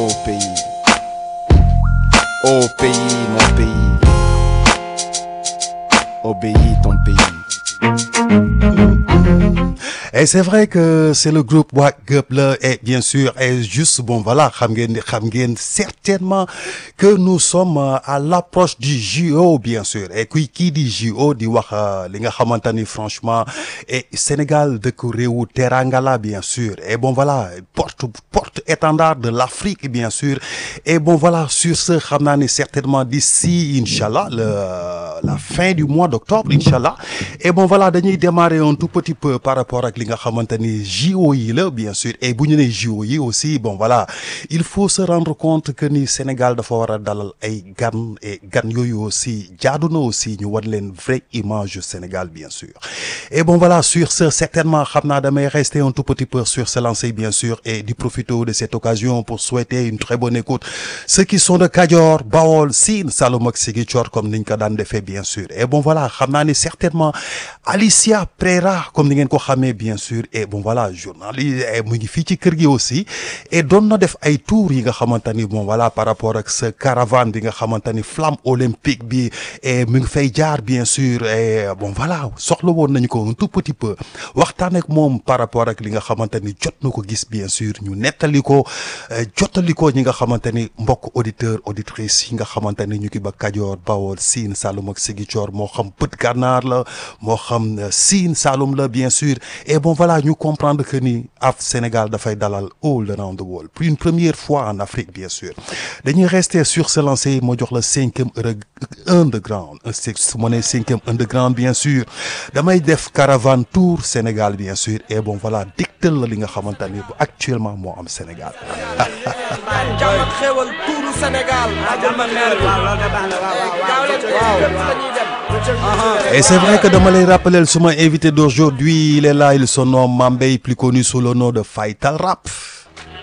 pays. Ô pays, mon pays. Obéis ton pays. Et c'est vrai que c'est le groupe Wack Up là et bien sûr et juste bon voilà xam ngeen ni xam ngeen certainement que nous sommes euh, à l'approche du JO bien sûr et kuy kii di JO di wax euh, li nga xamante ni franchement et Sénégal dëkk réewu teranga la bien sûr et bon voilà porte porte étendard de l'Afrique bien sûr et bon voilà sur ce xam naa ni certainement d'ici inchallah le la fin du mois d'octobre inchallah et bon voilà dañuy démarrer un tout petit peu par rapport ak li nga xamante ni JO yi la bien sûr et bu ñu nee JO yi aussi bon voilà il faut se rendre compte que ni Sénégal dafa war a dalal ay gan et gan yooyu aussi jaadu na aussi ñu wan leen vraie image du Sénégal bien sûr et bon voilà sur ce certainement xam naa damay rester un tout petit peu sur ce lancer bien sûr et di profiter de cette occasion pour souhaiter une très bonne écoute ceux qui sont de Kajoor Bawol Sine Saloum ak Ziguinchor comme niñ ko daan defee bien sûr et bon voilà xam naa ni certainement Alicia Prera comme ni ngeen ko xamee bien sûr et bon voilà journaliste mu ngi fii ci kër gi aussi et doon na def ay tours yi nga xamante ni bon voilà par rapport ak ce caravane bi nga xamante ni flamme olympique bi et mu ngi fay jaar bien sûr et bon voilà soxla woon nañu ko un tout petit peu waxtaan ak moom par rapport ak li nga xamante ni jot na ko gis bien sûr ñu nettali ko jottali ko ñi nga xamante ni mbokk auditeur auditrice yi nga xamante ni ñu ngi ba Kajoor Bawol Sine Saloum ak Ziguinchor moo xam bët gànnaar la moo xam Sine Saloum la bien sûr et bon voilà ñu comprendre que ni af Sénégal dafay dalal all around the world pour une première fois en Afrique bien sûr dañuy rester sur ce lancer moo jox la cinquième underground su ma nee cinquième underground bien sûr damay def caravane tour Sénégal bien sûr et bon voilà diktal la li nga xamante ni bu actuellement moo am Sénégal jàmm ak xéwal tuuru Sénégal. Et c'est vrai que dama lay rappeler suma invité d'aujourd'hui il est là il se nomme Mambey plus connu sous le nom de Faytal Rap